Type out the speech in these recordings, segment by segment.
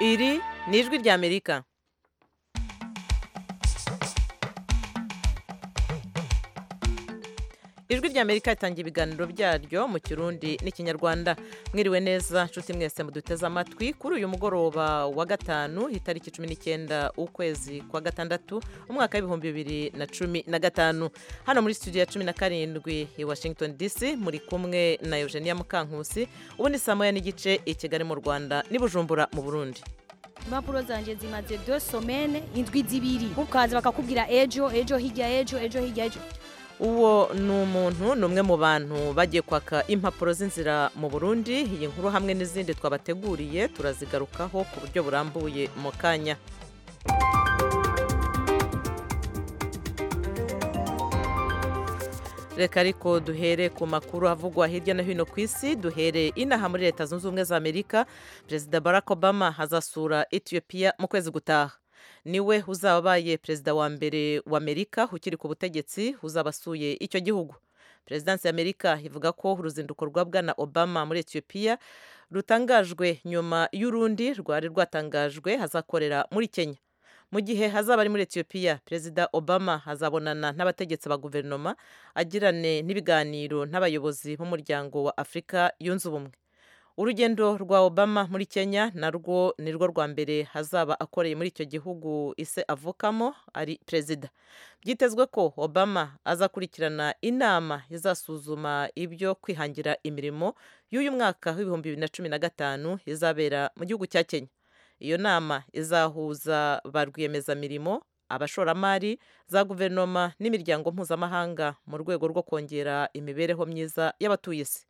iri ni ijwi ry'amerika ijwi ry'amerika ritangira ibiganiro byaryo mu kirundi n'ikinyarwanda mwiriwe neza nshuti mwese muduteze amatwi kuri uyu mugoroba wa gatanu itariki cumi n'icyenda ukwezi kwa gatandatu umwaka w'ibihumbi bibiri na cumi na gatanu hano muri studio ya cumi na karindwi i washington dc muri kumwe na eugenia mukankusi ubundi saa moya n'igice i kigali mu rwanda n'i bujumbura mu burundi impapuro zanjye zimaze do somene indwi zibiri ukaza bakakubwira ejo ejo hirya ejo ejo hirya ejo uwo ni umuntu ni umwe mu bantu bagiye kwaka impapuro z'inzira mu burundi iyi nkuru hamwe n'izindi twabateguriye turazigarukaho ku buryo burambuye mu kanya reka ariko duhere ku makuru avugwa hirya no hino ku isi duhere inaha muri leta zunze ubumwe za amerika perezida barack obama azasura etiyopiya mu kwezi gutaha niwe uzaba abaye perezida wa mbere wa amerika ukiri ku butegetsi uzaba asuye icyo gihugu perezidansi ya amerika ivuga ko uruzinduko rwa bwana obama muri etiyopiya rutangajwe nyuma y'urundi rwari rwatangajwe hazakorera muri kenya mu gihe hazaba ari muri etiyopiya perezida obama azabonana n'abategetsi ba guverinoma agirane n'ibiganiro n'abayobozi b'umuryango wa afurika yunze ubumwe urugendo rwa obama muri kenya narwo ni rwo rwa mbere hazaba akoreye muri icyo gihugu ise avukamo ari perezida byitezwe ko obama azakurikirana inama izasuzuma ibyo kwihangira imirimo y'uyu mwaka w'ibihumbi bibiri na cumi na gatanu izabera mu gihugu cya kenya iyo nama izahuza ba rwiyemezamirimo abashoramari za guverinoma n'imiryango mpuzamahanga mu rwego rwo kongera imibereho myiza y'abatuye isi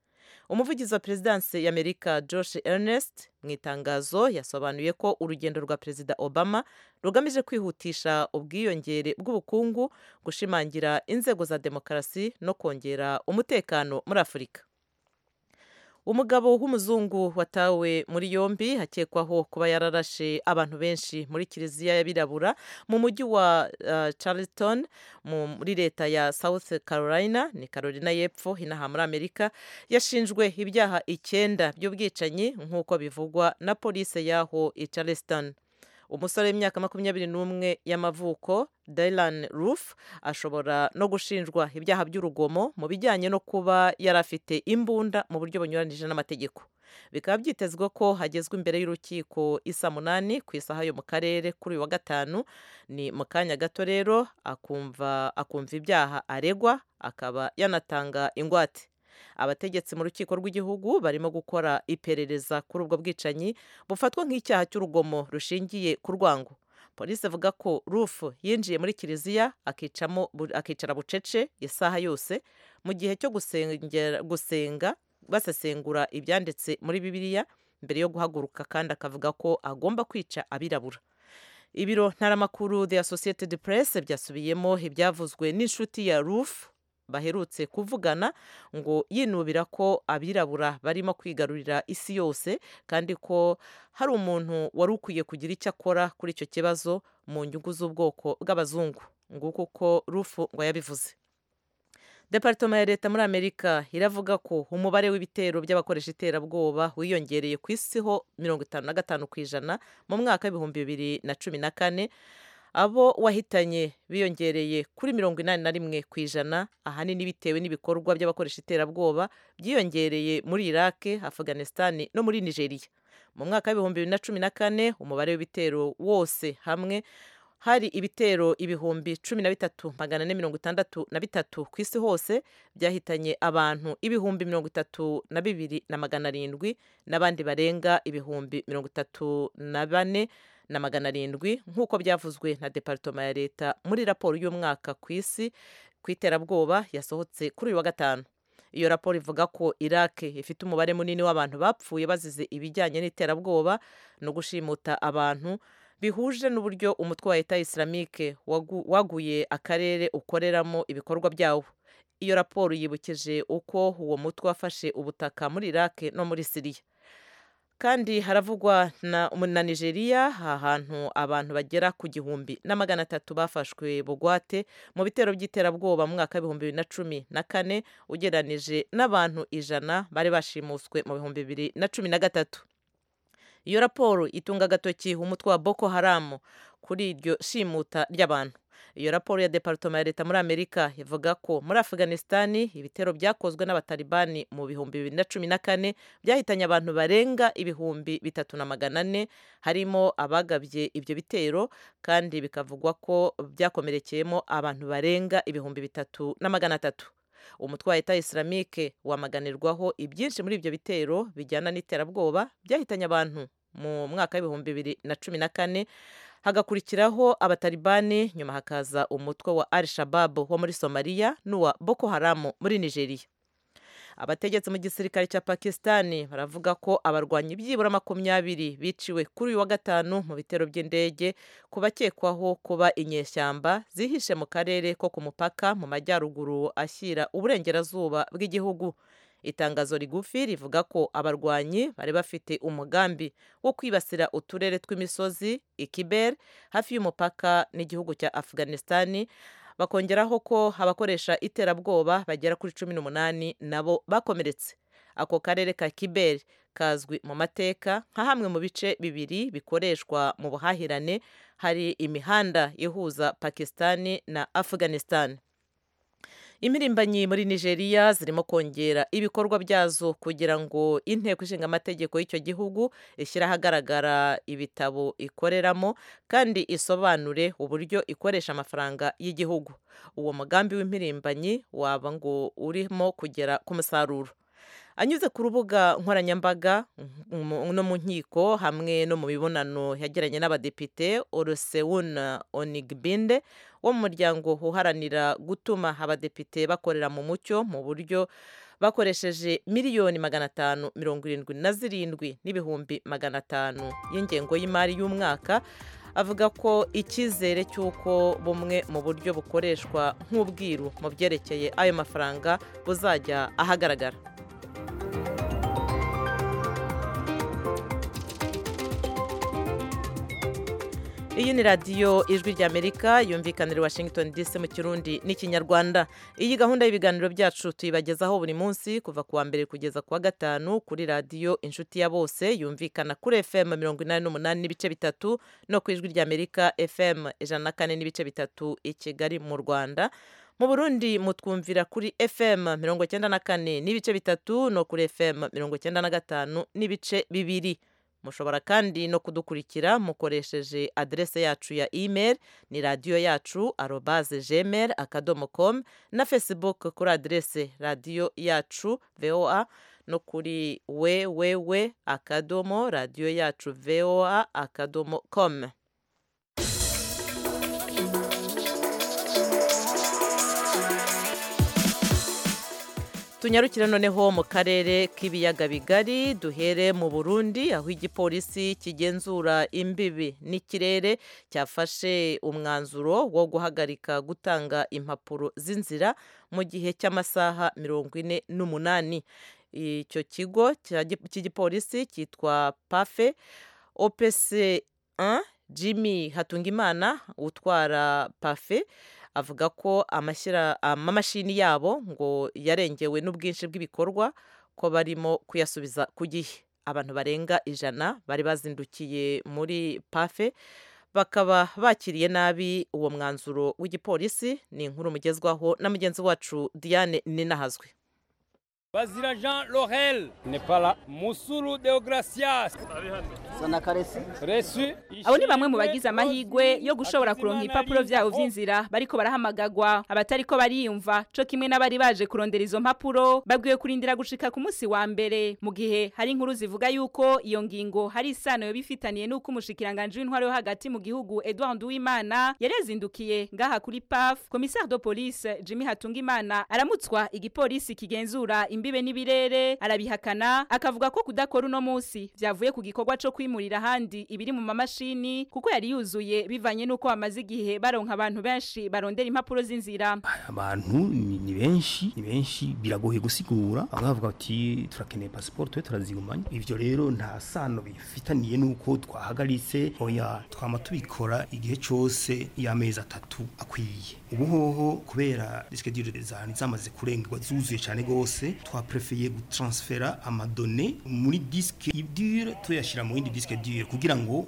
umuvugizi wa perezidansi y'amerika Josh Ernest mu itangazo yasobanuye ko urugendo rwa perezida obama rugamije kwihutisha ubwiyongere bw'ubukungu gushimangira inzego za demokarasi no kongera umutekano muri afurika umugabo w'umuzungu watawe muri yombi akekwaho kuba yararashe abantu benshi muri kiliziya y'abirabura mu mujyi wa uh, charlton muri leta ya south carolina ni carolina y'epfo inaha muri amerika yashinjwe ibyaha icyenda by'ubwicanyi nk'uko bivugwa na polisi y'aho i charleston umusore w'imyaka makumyabiri n'umwe y'amavuko dylan roof ashobora no gushinjwa ibyaha by'urugomo mu bijyanye no kuba yari afite imbunda mu buryo bunyuranije n'amategeko bikaba byitezwe ko hagezwa imbere y'urukiko isa munani ku isaha yo mu karere kuri uyu wa gatanu ni mu kanya gato rero akumva akumva ibyaha aregwa akaba yanatanga ingwate abategetsi mu rukiko rw'igihugu barimo gukora iperereza kuri ubwo bwicanyi bufatwa nk'icyaha cy'urugomo rushingiye ku rwango polisi ivuga ko rufu yinjiye muri kiliziya akicara bucece isaha yose mu gihe cyo gusenga basesengura ibyanditse muri bibiliya mbere yo guhaguruka kandi akavuga ko agomba kwica abirabura ibiro ntaramakuru the associated press byasubiyemo ibyavuzwe n'inshuti ya rufu baherutse kuvugana ngo yinubira ko abirabura barimo kwigarurira isi yose kandi ko hari umuntu wari ukwiye kugira icyo akora kuri icyo kibazo mu nyungu z'ubwoko bw'abazungu nguko uko rufu ngo yabivuze deparitoma ya leta muri amerika iravuga ko umubare w'ibitero by'abakoresha iterabwoba wiyongereye ku isi ho mirongo itanu na gatanu ku ijana mu mwaka w'ibihumbi bibiri na cumi na kane abo wahitanye biyongereye kuri mirongo inani na rimwe ku ijana ahanini bitewe n'ibikorwa by'abakoresha iterabwoba byiyongereye muri iraq afghanistan no muri nigeria mu mwaka w'ibihumbi bibiri na cumi na kane umubare w'ibitero wose hamwe hari ibitero ibihumbi cumi na bitatu magana ane mirongo itandatu na bitatu ku isi hose byahitanye abantu ibihumbi mirongo itatu na bibiri na magana arindwi n'abandi barenga ibihumbi mirongo itatu na bane na magana arindwi nk'uko byavuzwe na deparitoma ya leta muri raporo y'umwaka ku isi ku iterabwoba yasohotse kuri uyu wa gatanu iyo raporo ivuga ko iraq ifite umubare munini w'abantu bapfuye bazize ibijyanye n'iterabwoba no gushimuta abantu bihuje n'uburyo umutwe wa leta isilamike waguye akarere ukoreramo ibikorwa byawo iyo raporo yibukije uko uwo mutwe wafashe ubutaka muri iraq no muri siriya kandi haravugwa na, na nigeria ahantu abantu bagera ku gihumbi na magana atatu bafashwe bugwate mu bitero by'iterabwoba mu mwaka w'ibihumbi bibiri na cumi na kane ugereranije n'abantu ijana bari bashimuswe mu bihumbi bibiri na cumi na gatatu iyo raporo itunga agatoki umutwe wa boko haramu kuri iryo shimuta ry'abantu iyo raporo ya departoma ya leta muri amerika ivuga ko muri afganisitani ibitero byakozwe n'abatalibani mu bihumbi bibiri na cumi na kane byahitanye abantu barenga ibihumbi bitatu na magana ane harimo abagabye ibyo bitero kandi bikavugwa ko byakomerekeyemo abantu barenga ibihumbi bitatu na magana atatu umutwe wa leta isiramike wamaganirwaho ibyinshi muri ibyo bitero bijyana n'iterabwoba byahitanye abantu mu mwaka w'ibihumbi bibiri na cumi na kane hagakurikiraho abatalibani nyuma hakaza umutwe wa al shababu wo muri somaliya n'uwa boko haramu muri nigeria abategetsi mu gisirikare cya pakisitani baravuga ko abarwanyi byibura makumyabiri biciwe kuri uyu wa gatanu mu bitero by'indege ku bakekwaho kuba inyeshyamba zihishe mu karere ko ku mupaka mu majyaruguru ashyira uburengerazuba bw'igihugu itangazo rigufi rivuga ko abarwanyi bari bafite umugambi wo kwibasira uturere tw'imisozi ikiber hafi y'umupaka n'igihugu cya afganisitani bakongeraho ko abakoresha iterabwoba bagera kuri cumi n'umunani nabo bakomeretse ako karere ka kiber kazwi mu mateka nka hamwe mu bice bibiri bikoreshwa mu buhahirane hari imihanda ihuza pakisitani na afganisitani imirimbanyi muri nigeria zirimo kongera ibikorwa byazo kugira ngo inteko ishinga amategeko y'icyo gihugu ishyire ahagaragara ibitabo ikoreramo kandi isobanure uburyo ikoresha amafaranga y'igihugu uwo mugambi w'impirimbanyi waba ngo urimo kugera ku musaruro anyuze ku rubuga nkoranyambaga no mu nkiko hamwe no mu mibonano yagiranye n'abadepite orosewuna onigbinde wo mu muryango uharanira gutuma abadepite bakorera mu mucyo mu buryo bakoresheje miliyoni magana atanu mirongo irindwi na zirindwi n'ibihumbi magana atanu y'ingengo y'imari y'umwaka avuga ko icyizere cy'uko bumwe mu buryo bukoreshwa nk'ubwiru mu byerekeye ayo mafaranga buzajya ahagaragara iyi ni radiyo ijwi ry'amerika yumvikanira washington dc mu kirundi n'ikinyarwanda iyi gahunda y'ibiganiro byacu tuyibagezaho buri munsi kuva ku wa mbere kugeza ku wa gatanu kuri radiyo inshuti ya bose yumvikana kuri fm mirongo inani n'umunani n'ibice bitatu no ku ijwi ry'amerika fm ijana na kane n'ibice bitatu i kigali mu rwanda mu burundi mutwumvira kuri fm mirongo icyenda na kane n'ibice bitatu no kuri fm mirongo icyenda na gatanu n'ibice bibiri mushobora kandi no kudukurikira mukoresheje aderese yacu ya email ni radiyo yacu arobaze gmail akadomo com na facebook kuri aderese radiyo yacu voa no kuri wewewe akadomo radiyo yacu voa akadomo com tunyarukire noneho mu karere k'ibiyaga bigari duhere mu burundi aho igipolisi kigenzura imbibi n'ikirere cyafashe umwanzuro wo guhagarika gutanga impapuro z'inzira mu gihe cy'amasaha mirongo ine n'umunani icyo kigo cy'igipolisi cyitwa pafe opc jimmy hatungimana utwara pafe avuga ko amamashini yabo ngo yarengewe n'ubwinshi bw'ibikorwa ko barimo kuyasubiza ku gihe abantu barenga ijana bari bazindukiye muri pafe bakaba bakiriye nabi uwo mwanzuro w'igipolisi ni inkuru mugezwaho na mugenzi wacu diane ninahazwe Bazira Jean Laurel n'est pas là. Musuru Deogracias. Abo ni bamwe mu bagize amahigwe yo gushobora kuronka impapuro vyabo vy'inzira bariko barahamagagwa abatariko bariyumva co kimwe n'abari baje kurondera izo mpapuro babwiwe kurindira gushika ku munsi wa mbere mu gihe hari inkuru zivuga yuko iyo ngingo hari isano yo bifitaniye n'uko umushikiranganje w'intwaro yo hagati mu gihugu Edouard Nduwimana yari yazindukiye ngaha kuri PAF commissaire de police Jimmy Hatungimana aramutswa igipolisi kigenzura imbibe n'ibirere arabihakana akavuga ko kudakora uno munsi byavuye ku gikorwa cyo kwimurira ahandi ibiri mu mamashini kuko yari yuzuye bivanye n'uko bamaze igihe baronka abantu benshi barondera impapuro z'inzira abantu ni benshi ni benshi biragoye gusigura aho bavuga bati turakeneye pasiporo tube turazigumanya ibyo rero nta sano bifitaniye n'uko twahagaritse oya twama tubikora igihe cyose y'amezi atatu akwiye ubu hoho kubera disikedi zari zamaze kurengerwa zuzuye cyane rwose twaprefeye gutransfera amadone muri disike idire tuyashyira mu yindi disque dur kugira ngo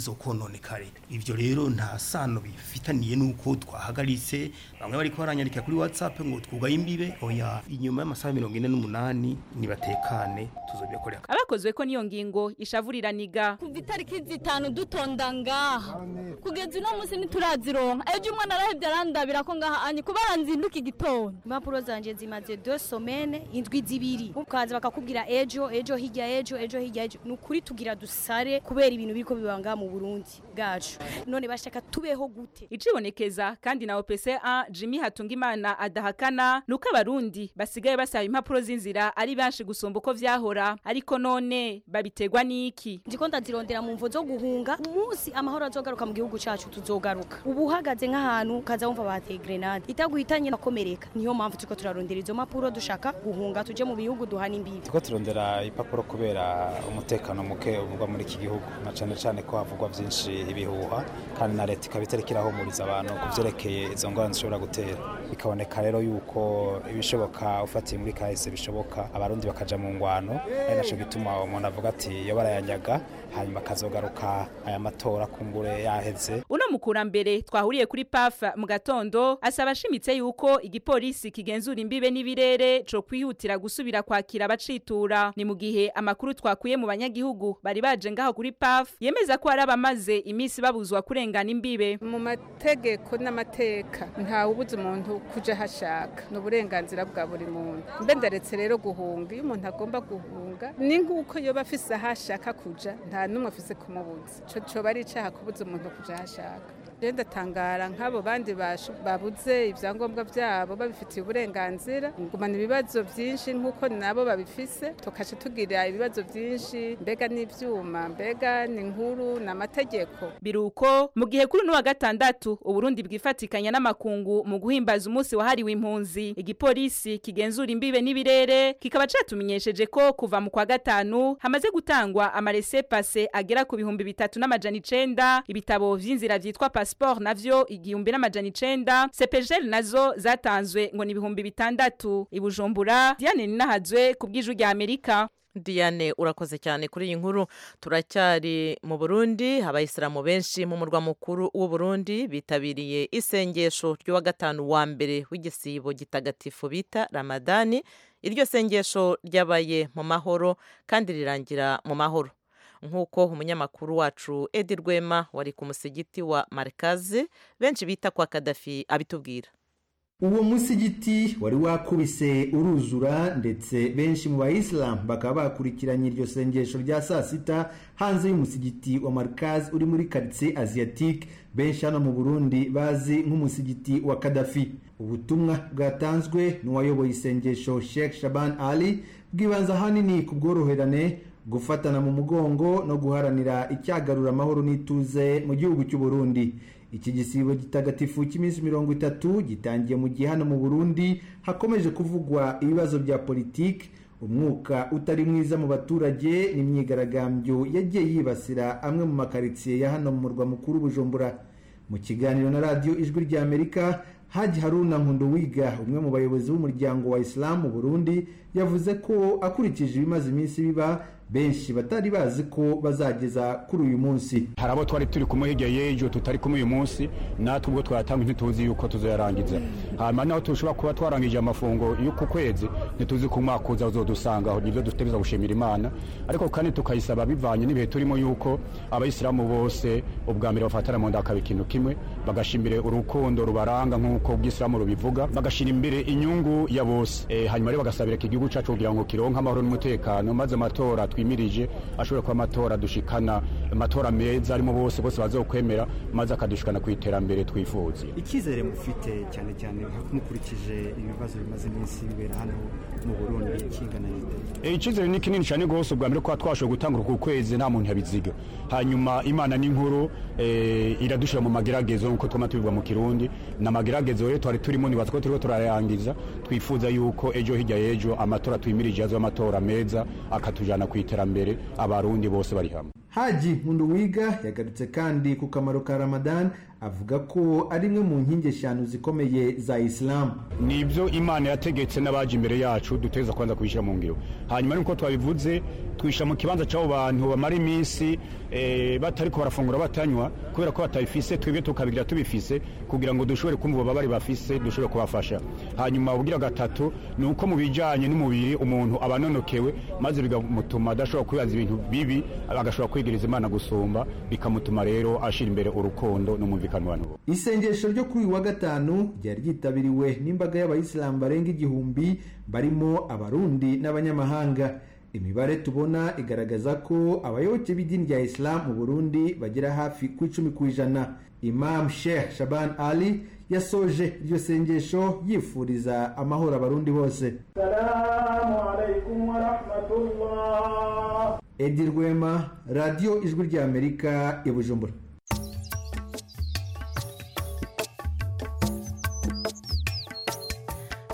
ntizizokononekare ibyo rero nta sano bifitaniye nuko twahagaritse bamwe bari kubaranyandika kuri WhatsApp ngo twugaye imbibe oya inyuma y'amasaha 48 nibatekane tuzobikorera abakozwe ko niyo ngingo ishavuriraniga kuva itariki zitanu dutonda ngaha kugeza uno munsi ntiturazironka ejo umwana arahebye arandabira ko ngaha anyi kuba aranzinduka igitondo impapuro zanjye zimaze do somene indwi zibiri ukaza bakakubwira ejo ejo hirya ejo ejo hirya ejo ni ukuri tugira dusare kubera ibintu biriko bibanga mu burundi bwacu none bashaka tubeho gute icibonekeza kandi na OPCA Jimmy Hatungimana adahakana nuko abarundi basigaye basaba impapuro z'inzira ari benshi gusumba uko vyahora ariko none babitegwa niki ndiko ndazirondera mu mvo zo guhunga umunsi amahoro azogaruka mu gihugu cacu tuzogaruka ubu uhagaze nk'ahantu ukaza wumva bateye grenade itaguhitanye nakomereka niyo mpamvu turiko turarondera izo mpapuro dushaka guhunga tuje mu bihugu duhana imbibi turiko turondera ipapuro kubera umutekano muke uvugwa muri iki gihugu na cane cane ko havugwa vyinshi ibihuha kandi na leta ikaba itariko irahumuriza abantu ku vyerekeye izo ngorane zishobora gutera bikaboneka rero yuko ibishoboka ufatiye muri kahise bishoboka abarundi bakaja mu ngwano ari naco gituma umuntu avuga ati yo barayanyaga hanyuma akazogaruka aya matora kumbure yaheze uno mukurambere twahuriye kuri pafa mu gatondo asaba ashimitse yuko igipolisi kigenzura imbibe n'ibirere co kwihutira gusubira kwakira abacitura ni mu gihe amakuru twakuye mu banyagihugu bari baje ngaho kuri paf yemeza ko hari abamaze iminsi babuzwa kurengana imbibe mu mategeko n'amateka ntawe ubuze umuntu kuja hashaka ni uburenganzira bwa buri muntu mbe ndaretse rero guhunga iyo umuntu agomba guhunga ni nguko yoba afise aho ashaka kuja nta n'umwe afise kumubuza ico coba ari icaha kubuza umuntu kuja aho ashaka rero ndatangara nk'abo bandi bashu- babuze ibyangombwa byabo babifitiye uburenganzira ngumana ibibazo byinshi nk'uko nabo babifise tukaca tugira ibibazo byinshi mbega n'ibyuma mbega ni inkuru ni amategeko biruko mu gihe kuri uno wa gatandatu uburundi bwifatikanya n'amakungu mu guhimbaza umunsi wahariwe impunzi igipolisi kigenzura imbibe n'ibirere kikaba catumenyesheje ko kuva mu kwa gatanu hamaze gutangwa amarese pase agera ku bihumbi bitatu n'amajana icenda ibitabo vy'inzira vyitwa pasiporo navyo igihumbi n'amajana icenda sepejeri nazo zatanzwe ngo ni ibihumbi bitandatu i bujumbura diane ninahazwe ku bw'ijwi rya amerika Diane urakoze cyane kuri iyi nkuru turacyari mu Burundi abayisilamu benshi mu murwa mukuru w'u Burundi bitabiriye isengesho ry'uwa gatanu wa mbere w'igisibo gitagatifu bita Ramadani iryo sengesho ryabaye mu mahoro kandi rirangira mu mahoro nk'uko umunyamakuru wacu Edi Rwema wari ku musigiti wa Markazi benshi bita kwa Kadafi abitubwira uwo musigiti wari wakubise uruzura ndetse benshi mu bayisilamu bakaba bakurikiranye iryo sengesho rya saa sita hanze y'umusigiti wa marikazi uri muri karitsiye asiyatique benshi hano mu burundi bazi nk'umusigiti wa kadafi ubutumwa bwatanzwe n'uwayoboye isengesho sheikh shaban ali bwibanza ahanini ku bworoherane gufatana mu mugongo no guharanira icyagarura amahoro n'ituze mu gihugu cy'u Burundi iki gisibo gitagatifu cy'iminsi mirongo itatu gitangiye mu gihe hano mu burundi hakomeje kuvugwa ibibazo bya politiki umwuka utari mwiza mu baturage n'imyigaragambyo yagiye yibasira amwe mu makaritsiye ya hano mu murwa mukuru bujumbura mu kiganiro na radiyo ijwi rya amerika haji haruna nkunduwiga umwe mu bayobozi b'umuryango wa isilamu mu burundi yavuze ko akurikije ibimaze iminsi biba benshi batari bazi ko bazageza kuri uyu munsi hari abo twari turi kumwe hirya y'ejo tutari kumwe uyu munsi natwe ubwo twatanga ntituzi yuko tuzayarangiza hanyuma naho tushobora kuba twarangije amafungo y'uku kwezi ntituzi ku mwaka uza uzodusangaho nibyo duteza gushimira imana ariko kandi tukayisaba bivanye n'ibihe turimo yuko abayisilamu bose ubwa mbere bafatana mu nda hakaba ikintu kimwe bagashimire urukundo rubaranga nk'uko ubwisilamu rubivuga bagashira imbere inyungu ya bose Eh, hanyuma rero bagasabira iki gihugu cacu kugira ngo kironke amahoro n'umutekano maze amatora twimirije ashobora kuba amatora dushikana amatora meza arimo bose bose bazokwemera maze akadushikana ku iterambere twifuza icyizere mufite cyane cyane mukurikije ibibazo bimaze iminsi bibera hano mu burundi kingana n'ite Eh, icyizere ni kinini cyane rwose ubwa mbere kuba twashoboye gutangura ku kwezi nta muntu yabiziga hanyuma imana ni nkuru eh, iradushyira mu mageragezo nk'uko twama tubibwa mu kirundi ni amageragezo rero twari turimo nibaza ko turiko turayangiza twifuza yuko ejo hirya y'ejo amatora twimirije azoba amatora meza akatujyana ku iterambere abarundi bose bari hamwe haji nkunduwiga yagarutse kandi ku kamaro ka ramadan avuga ko ari imwe mu nkingi eshanu zikomeye za isilamu ni ibyo imana yategetse n'abaje imbere yacu duteza kwanza kubishyira mu ngiro hanyuma nuko twabivuze twishyira mu kibanza cy'abo bantu bamara iminsi eh, batariko barafungura batanywa kubera ko batabifise twebwe tukabigira tubifise kugira ngo dushobore kumva ububabare bafise dushobore kubafasha hanyuma ubugira gatatu ni uko mu bijyanye n'umubiri umuntu aba anonokewe maze bikamutuma adashobora kwibaza ibintu bibi agashobora kwigereza imana gusumba bikamutuma rero ashira imbere urukundo n'umvikano w'abantu bose. isengesho ryo kuri uyu wa gatanu ryari ryitabiriwe n'imbaga y'abayisilamu barenga igihumbi barimo abarundi n'abanyamahanga imibare tubona igaragaza ko abayoboke b'idini rya isilamu mu burundi bagera hafi ku icumi ku ijana imam sheikh shaban ali yasoje iryo sengesho yifuriza amahoro abarundi bose edi rwema radiyo ijwi rya amerika i bujumbura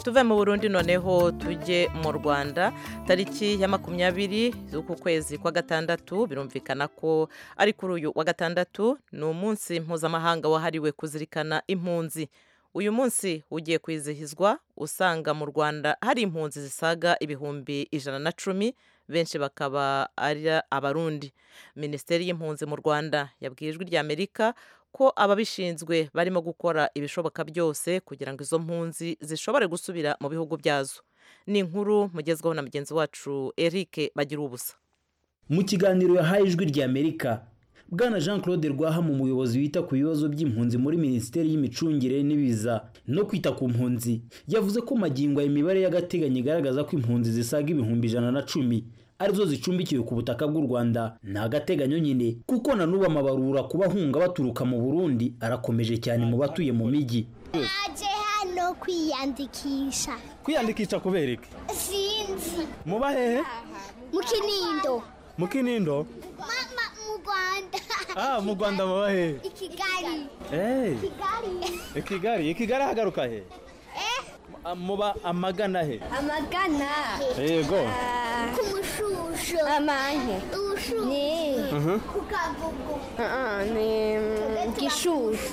tuve mu burundi noneho tujye mu rwanda tariki ya makumyabiri z'uku kwezi kwa gatandatu birumvikana ko ari kuri uyu wa gatandatu ni umunsi mpuzamahanga wahariwe kuzirikana impunzi uyu munsi ugiye kwizihizwa usanga mu rwanda hari impunzi zisaga ibihumbi ijana na cumi benshi bakaba ari abarundi minisiteri y'impunzi mu rwanda yabwiye ijwi rya amerika ko ababishinzwe barimo gukora ibishoboka byose kugira ngo izo mpunzi zishobore gusubira mu bihugu byazo ni inkuru mugezweho na mugenzi wacu Eric bagira ubusa mu kiganiro yahaye ijwi rya amerika bwana jean claude rwahama umuyobozi wita ku bibazo by'impunzi muri minisiteri y'imicungire n'ibiza no kwita ku mpunzi yavuze ko magingo aya imibare y'agateganyo igaragaza ko impunzi zisaga ibihumbi ijana na cumi arizo zicumbikiwe ku butaka bw'u Rwanda ni agateganyo nyine kuko na n'ubu amabarura kubahunga baturuka mu Burundi arakomeje cyane mu batuye mu mijyi naje hano kwiyandikisha kwiyandikisha kubera iki sinzi muba hehe mu kinindo mu kinindo mama mu rwanda ah mu Rwanda muba hehe i kigali Eh, kigali i Kigali i Kigali hagaruka he Ah, muba amagana he amagana yego ku mushusho amanke ubushusho ku kagugu ni gishushu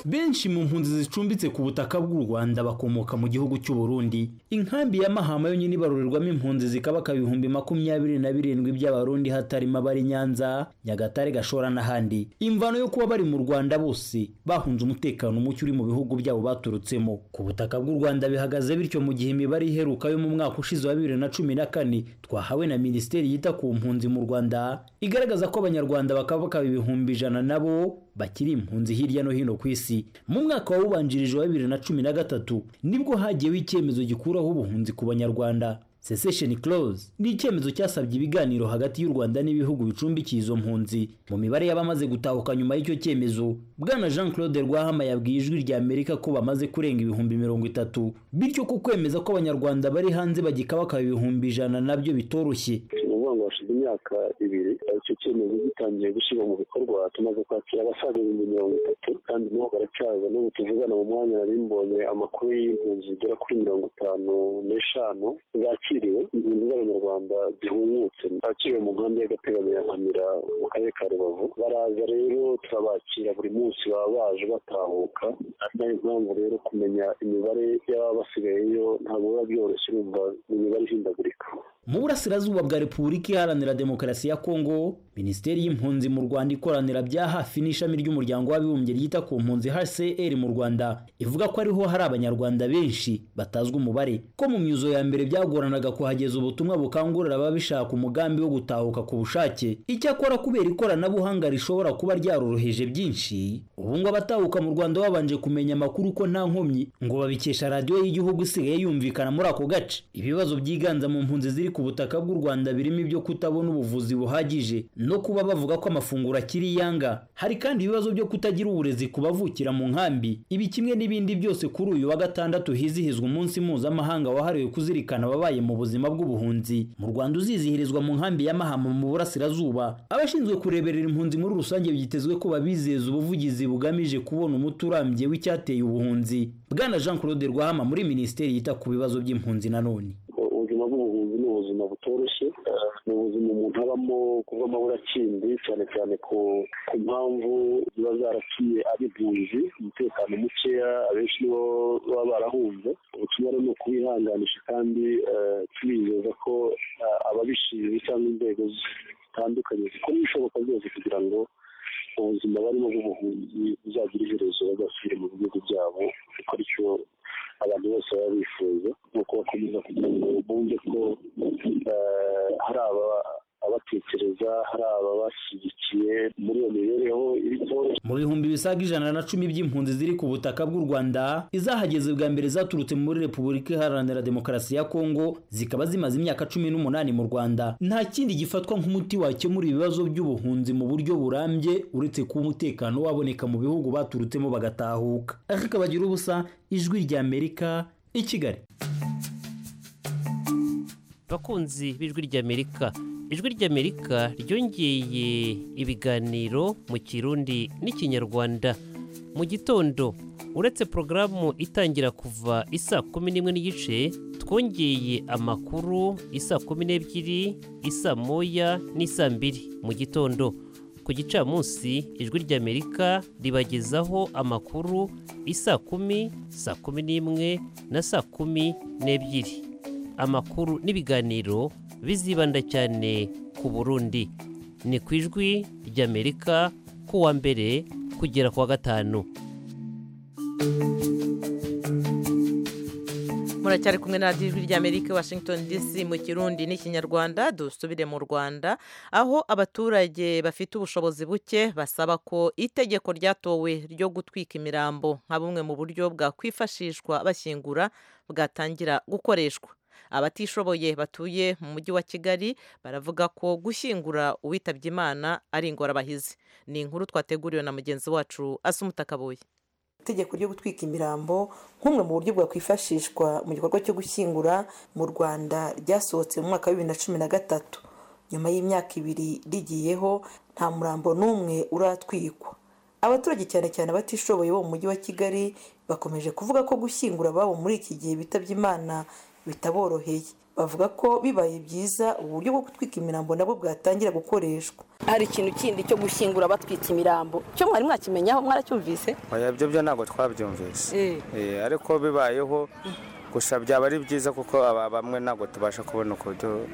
benshi mu mpunzi zicumbitse ku butaka bw'u Rwanda bakomoka mu gihugu cy'u Burundi inkambi ya Mahama yonyine ibarurerwamo impunzi zikabaka ibihumbi makumyabiri na birindwi by'abarundi hatarimo abari Nyanza Nyagatare Gashora n'ahandi imvano yo kuba bari mu Rwanda bose bahunze umutekano muke uri mu bihugu byabo baturutsemo ku butaka bw'u Rwanda bihagaze bityo mu gihe imibare iheruka yo mu mwaka ushize wa bibiri na cumi na kane twahawe na minisiteri yita ku mpunzi mu Rwanda igaragaza ko abanyarwanda bakabaka ibihumbi ijana nabo bakiri impunzi hirya no hino ku isi mu mwaka wawubanjirije wa bibiri na cumi na gatatu nibwo hagiyeho icyemezo gikuraho ubuhunzi ku banyarwanda cessation clause ni icyemezo cyasabye ibiganiro hagati y'u rwanda n'ibihugu bicumbikiye izo mpunzi mu mibare y'abamaze gutahuka nyuma y'icyo cyemezo bwana jean claude rwahama yabwiye ijwi rya amerika ko bamaze kurenga ibihumbi mirongo itatu bityo ko kwemeza ko abanyarwanda bari hanze bagikabaka ibihumbi ijana nabyo bitoroshye ni ukuvuga ngo hashize imyaka ibiri icyo cyemezo gitangiye gushyirwa mu bikorwa tumaze kwakira abasaga ibihumbi mirongo itatu kandi nabo baracyaza n'ubu tuvugana mu mwanya nari mbonye amakuru y'impunzi zigera kuri mirongo itanu n'eshanu zakiriwe impunzi z'abanyarwanda zihungutse zakiriwe mu nkambi y'agateganyo ya nkamira mu karere ka rubavu baraza rero turabakira buri munsi baba baje batahuka ari nayo mpamvu rero kumenya imibare y'ababa basigayeyo ntabwo biba byoroshye urumva ni imibare ihindagurika mu burasirazuba bwa repubulika iharanira demokarasi ya kongo minisiteri y'impunzi mu rwanda ikoranira bya hafi n'ishami ry'umuryango w'abibumbye ryita ku mpunzi hcr mu rwanda ivuga ko ariho hari abanyarwanda benshi batazwi umubare ko mu myuzo ya mbere byagoranaga kuhageza ubutumwa bukangurira ababishaka umugambi wo gutahuka ku bushake icyakora kubera ikoranabuhanga rishobora kuba ryaroroheje byinshi ubu ngo abatahuka mu rwanda babanje kumenya amakuru ko nta nkomyi ngo babikesha radiyo y'igihugu isigaye yumvikana muri ako gace ibibazo byiganza mu mpunzi ziri ku butaka bw'u Rwanda birimo ibyo kutabona ubuvuzi buhagije no kuba bavuga ko amafunguro akiri iyanga hari kandi ibibazo byo kutagira uburezi ku bavukira mu nkambi ibi kimwe n'ibindi byose kuri uyu wa gatandatu hizihizwa umunsi mpuzamahanga wahariwe kuzirikana ababaye mu buzima bw'ubuhunzi mu Rwanda uzizihirizwa mu nkambi ya Mahama mu burasirazuba abashinzwe kureberera impunzi muri rusange byitezwe ko babizeza ubuvugizi bugamije kubona umuti urambye w'icyateye ubuhunzi bwana Jean Claude Rwahama muri minisiteri yita ku bibazo by'impunzi nanone ubuzima ubuzima bw'ubuvuzi ni ubuzima butoroshye eh, ni ubuzima umuntu abamo kuva mabura akindi cyane cyane ku ku mpamvu ziba zarakiye ari impunzi umutekano mukeya abenshi nibo baba barahunze ubutumwa rero ni ukubihanganisha kandi eh, tubizeza ko eh, ababishinzwe cyangwa inzego zitandukanye zikora ibishoboka byose kugira ngo ubuzima barimo bw'ubuhunzi buzagira iherezo bazasubire mu bihugu byabo gukora icyo abantu bose baba bifuza ni uko bakomeza kugira ngo bumve ko eh, hari aba abatekereza hari ababashyigikiye muri iyo mibereho iri itoroshye mu bihumbi bisaga ijana na cumi by'impunzi ziri ku butaka bw'u rwanda izahageze bwa mbere zaturutse muri repubulika iharanira demokarasi ya kongo zikaba zimaze imyaka cumi n'umunani mu rwanda nta kindi gifatwa nk'umuti wakemura ibibazo by'ubuhunzi mu buryo burambye uretse kuba umutekano waboneka mu bihugu baturutsemo bagatahuka ariko bagira ubusa ijwi ry'amerika i kigali bakunzi b'ijwi ry'amerika ijwi ry'amerika ryongeye ibiganiro mu kirundi n'ikinyarwanda mu gitondo uretse porogaramu itangira kuva isaa kumi n'imwe n'igice twongeye amakuru isaa kumi n'ebyiri isaa moya n'isaa mbiri mu gitondo ku gicamunsi ijwi ry'amerika ribagezaho amakuru isaa kumi saa kumi n'imwe na saa kumi n'ebyiri amakuru n'ibiganiro bizibanda cyane ku burundi ni ku ijwi ry'amerika ku wa mbere kugera ku wa gatanu muracyari kumwe na radiyo ijwi ry'amerika washington dc mu kirundi n'ikinyarwanda dusubire mu rwanda aho abaturage bafite ubushobozi buke basaba ko itegeko ryatowe ryo gutwika imirambo nka bumwe mu buryo bwakwifashishwa bashyingura bwatangira gukoreshwa abatishoboye batuye mu mujyi wa kigali baravuga ko gushyingura uwitabye imana ari ingorabahizi ni inkuru twateguriwe na mugenzi wacu asumutakabuye itegeko ryo gutwika imirambo nk'umwe mu buryo bwakwifashishwa mu gikorwa cyo gushyingura mu rwanda ryasohotse mu mwaka wa bibiri na cumi na gatatu nyuma y'imyaka ibiri rigiyeho nta murambo n'umwe uratwikwa abaturage cyane cyane abatishoboye bo mu mujyi wa kigali bakomeje kuvuga ko gushyingura ababo muri iki gihe bitabye imana bitaboroheye bavuga ko bibaye byiza uburyo bwo gutwika imirambo nabwo bwatangira gukoreshwa hari ikintu kindi cyo gushyingura batwika imirambo cyo mwari mwakimenyaho mwaracyumvise oya ibyo byo ntabwo twabyumvise Eh, ariko bibayeho gusa byaba ari byiza kuko aba bamwe ntabwo tubasha kubona uburyo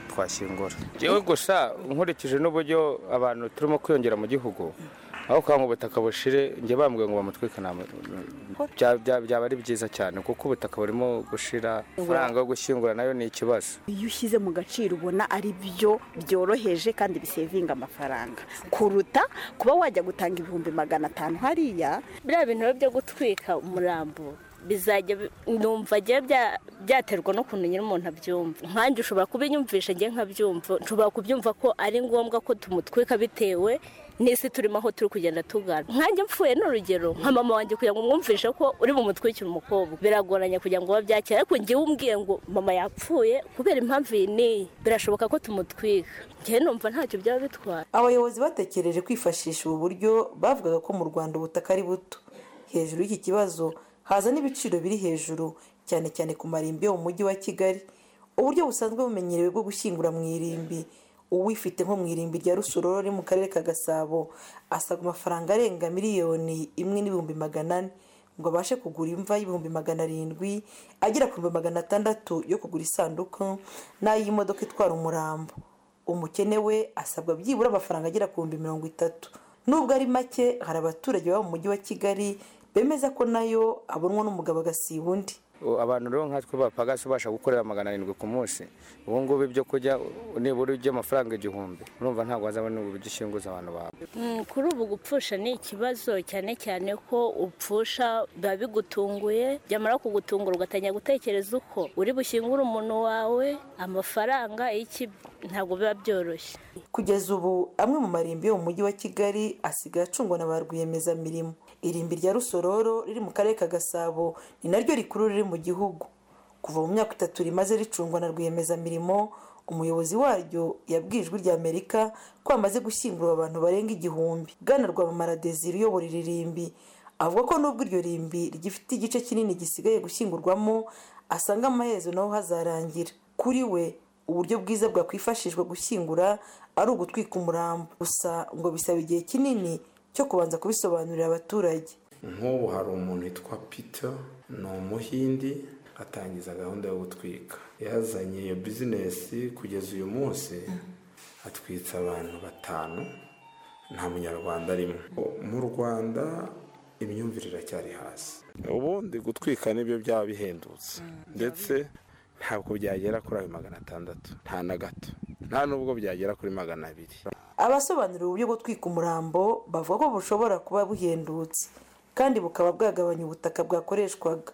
twashyingura yewe gusa nkurikije n'uburyo abantu turimo kwiyongera mu gihugu aho kwa ngo ubutaka bushire njye bambwiye ngo bamutwike nta bya- bya- byaba ari byiza cyane kuko ubutaka burimo gushira amafaranga yo gushyingura nayo ni ikibazo iyo ushyize mu gaciro ubona ari byo byoroheje kandi bisevinga amafaranga kuruta kuba wajya gutanga ibihumbi magana atanu hariya biriya bintu rero byo gutwika umurambo bizajya bi- numva njyewe bya- byaterwa n'ukuntu nyine umuntu abyumva nkanjye ushobora kubinyumvisha njye nkabyumva nshobora kubyumva ko ari ngombwa ko tumutwika bitewe n'isi turimo aho turi kugenda tugana nkanjye mfuye ni urugero nka mama wanjye kugira ngo umwumvishe ko uri bumutwikire umukobwa biragoranye kugira ngo babyakire ariko njyewe umbwiye ngo mama yapfuye kubera impamvu iyi n'iyi birashoboka ko tumutwika njyewe numva ntacyo byaba bitwaye abayobozi batekereje kwifashisha ubu buryo bavugaga ko mu rwanda ubutaka ari buto hejuru y'iki kibazo haza n'ibiciro biri hejuru cyane cyane ku marimbi yo mu mujyi wa kigali uburyo busanzwe bumenyerewe bwo gushyingura mu irimbi uwifite nko mu irimbi rya rusororo riri mu karere ka gasabo asabwa amafaranga arenga miliyoni imwe n'ibihumbi magana ane ngo abashe kugura imva y'ibihumbi magana arindwi agera ku bihumbi magana atandatu yo kugura isanduku n'ay'imodoka itwara umurambo umukene we asabwa byibura amafaranga agera ku bihumbi mirongo itatu nubwo ari make hari abaturage baba mu mujyi wa kigali bemeza ko nayo abonwa n'umugabo agasiba undi U- abantu rero nkatwe bapagasi ubasha gukorera magana arindwi ku munsi ubu ngubu ibyo kurya u- nibura iby'amafaranga igihumbi urumva ntabwo wazabona ubu gishinguza abantu bawe Mm, kuri ubu gupfusha ni ikibazo cyane cyane ko upfusha biba bigutunguye byamara kugutungura ugatangira gutekereza uko uri bushyingure umuntu wawe amafaranga iki ntabwo biba byoroshye kugeza ubu amwe mu marimbi yo mu mujyi wa kigali asigaye acungwa na ba rwiyemezamirimo irimbi rya rusororo riri mu karere ka gasabo ni naryo rikuru riri mu gihugu kuva mu myaka itatu rimaze ricungwa na rwiyemezamirimo umuyobozi waryo yabwiye ijwi ry'amerika ko hamaze gushyingura abantu barenga igihumbi bwana rwamamara desire uyobora iri rimbi avuga ko nubwo iryo rimbi rigifite igice kinini gisigaye gushyingurwamo asanga amaherezo naho hazarangira kuri we uburyo bwiza bwakwifashishwa gushyingura ari ugutwika umurambo gusa ngo bisaba igihe kinini cyo kubanza kubisobanurira abaturage nk'ubu hari umuntu witwa peter ni umuhindi atangiza gahunda yo gutwika yazanye iyo bizinesi kugeza uyu munsi atwitse abantu batanu nta munyarwanda arimo mu rwanda imyumvire iracyari hasi ubundi gutwika nibyo byaba bihendutse ndetse ntabwo byagera kuri ayo magana atandatu nta na gato nta n'ubwo byagera kuri magana abiri abasobanuriwe uburyo gutwika umurambo bavuga ko bushobora kuba buhendutse kandi bukaba bwagabanya ubutaka bwakoreshwaga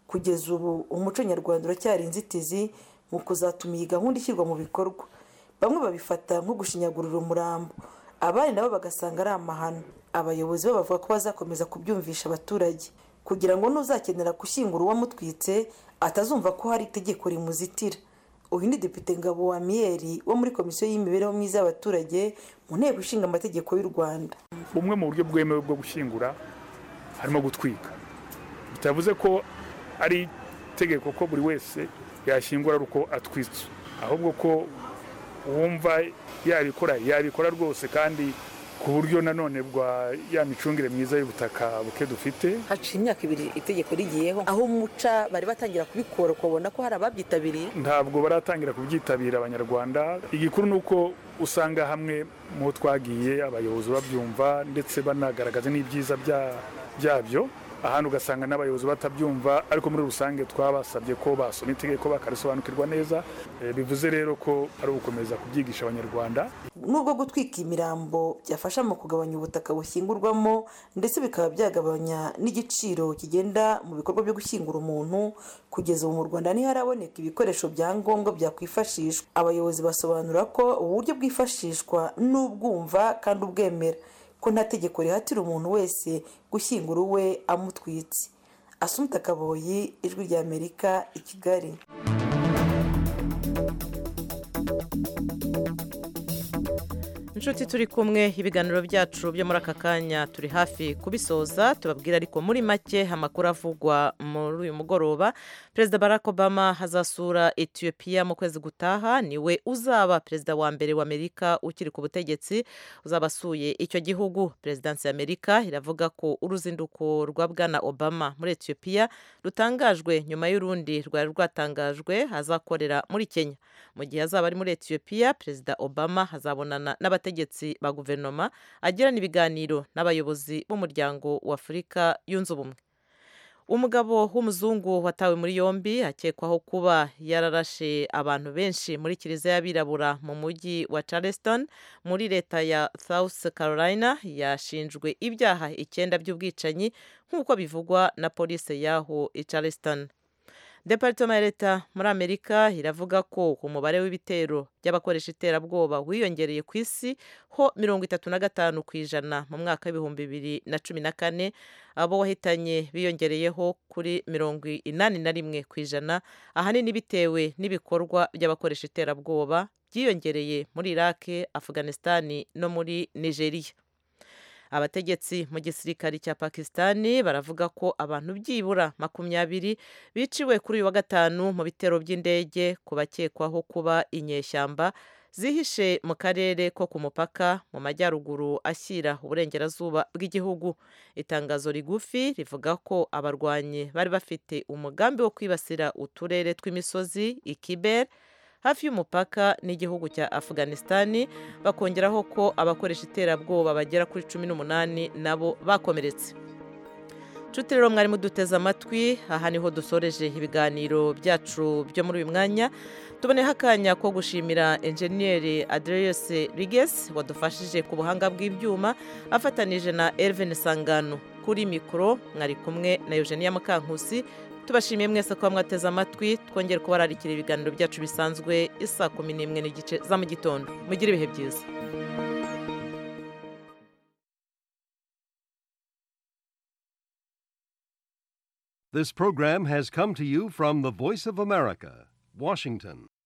kugeza ubu umuco nyarwanda uracyari inzitizi mu kuzatuma iyi gahunda ishyirwa mu bikorwa bamwe babifata nko gushinyagurira umurambo abandi nabo bagasanga ari amahano abayobozi bo bavuga ko bazakomeza kubyumvisha abaturage kugira ngo n'uzakenera gushyingura uwamutwitse atazumva ko hari itegeko rimuzitira uyu ni depite ngabo wa miyeri wo muri komisiyo y'imibereho myiza y'abaturage mu nteko ishinga amategeko y'u rwanda bumwe mu buryo bwemewe bwo gushyingura harimo gutwika bitavuze ko ari itegeko ko buri wese yashyingura ari uko atwitswe ahubwo ko wumva yabikora yabikora rwose kandi ku buryo nanone bwa ya micungire myiza y'ubutaka buke dufite haciye imyaka ibiri itegeko rigiyeho aho umuca bari batangira kubikora ukabona ko hari ababyitabiriye ntabwo baratangira kubyitabira abanyarwanda igikuru ni uko usanga hamwe mu ho twagiye abayobozi babyumva ndetse banagaragaza n'ibyiza bya- byabyo ahandi ugasanga n'abayobozi batabyumva ariko muri rusange twabasabye ko basoma itegeko bakarisobanukirwa neza Eh, bivuze rero ko ari ugukomeza kubyigisha abanyarwanda nubwo gutwika imirambo byafasha mu kugabanya ubutaka bushyingurwamo ndetse bikaba byagabanya n'igiciro kigenda mu bikorwa byo gushyingura umuntu kugeza ubu mu rwanda ntiharaboneka ibikoresho bya ngombwa byakwifashishwa abayobozi basobanura ko ubu buryo bwifashishwa n'ubwumva kandi ubwemera ko nta tegeko rihatira umuntu wese gushyingura uwe amutwitse asumta kaboyi ijwi ry'amerika i kigali inshuti turi kumwe ibiganiro byacu byo muri aka kanya turi hafi kubisoza tubabwira ariko muri make amakuru avugwa muri uyu mugoroba perezida barack obama azasura etiyopiya mu kwezi gutaha niwe uzaba perezida wa mbere wa amerika ukiri ku butegetsi uzaba asuye icyo gihugu perezidansi ya amerika iravuga ko uruzinduko rwa bwana obama muri etiyopiya rutangajwe nyuma y'urundi rwari rwatangajwe azakorera muri kenya mu gihe azaba ari muri etiyopiya perezida obama azabonana n'abategetsi ba guverinoma agirana ibiganiro n'abayobozi b'umuryango wa afurika yunze ubumwe umugabo w'umuzungu watawe muri yombi akekwaho kuba yararashe abantu benshi muri kiliziya y'abirabura mu mujyi wa charleston muri leta ya south carolina yashinjwe ibyaha icyenda by'ubwicanyi nk'uko bivugwa na polisi y'aho i charleston departoma ya leta muri amerika iravuga ko umubare w'ibitero by'abakoresha iterabwoba wiyongereye ku isi ho mirongo itatu na gatanu ku ijana mu mwaka w'ibihumbi bibiri na cumi na kane abo wahitanye biyongereyeho kuri mirongo inani na rimwe ku ijana ahanini bitewe n'ibikorwa by'abakoresha iterabwoba byiyongereye muri iraki afganisitani no muri nigeriya abategetsi mu gisirikari cya pakisitani baravuga ko abantu byibura makumyabiri biciwe kuri uyu wa gatanu mu bitero by'indege ku bakekwaho kuba inyeshyamba zihishe mu karere ko ku mupaka mu majyaruguru ashyira uburengerazuba bw'igihugu itangazo rigufi rivuga ko abarwanyi bari bafite umugambi wo kwibasira uturere tw'imisozi ikibere hafi y'umupaka n'igihugu cya afganisitani bakongeraho ko abakoresha iterabwoba bagera kuri cumi n'umunani nabo bakomeretse nshuti rero mwarimu duteze amatwi aha niho dusoreje ibiganiro byacu byo muri uyu mwanya tuboneho akanya ko gushimira enjeniyeri adereyose rigesi wadufashije ku buhanga bw'ibyuma afatanije na Elvin sangano kuri mikoro mwari kumwe na eugenia mukankusi tubashimiye mwese kuba mwateze amatwi twongere kubararikira ibiganiro byacu bisanzwe isaa kumi n'imwe n'igice za mu gitondo mugire ibihe byiza This program has come to you from the Voice of America, Washington.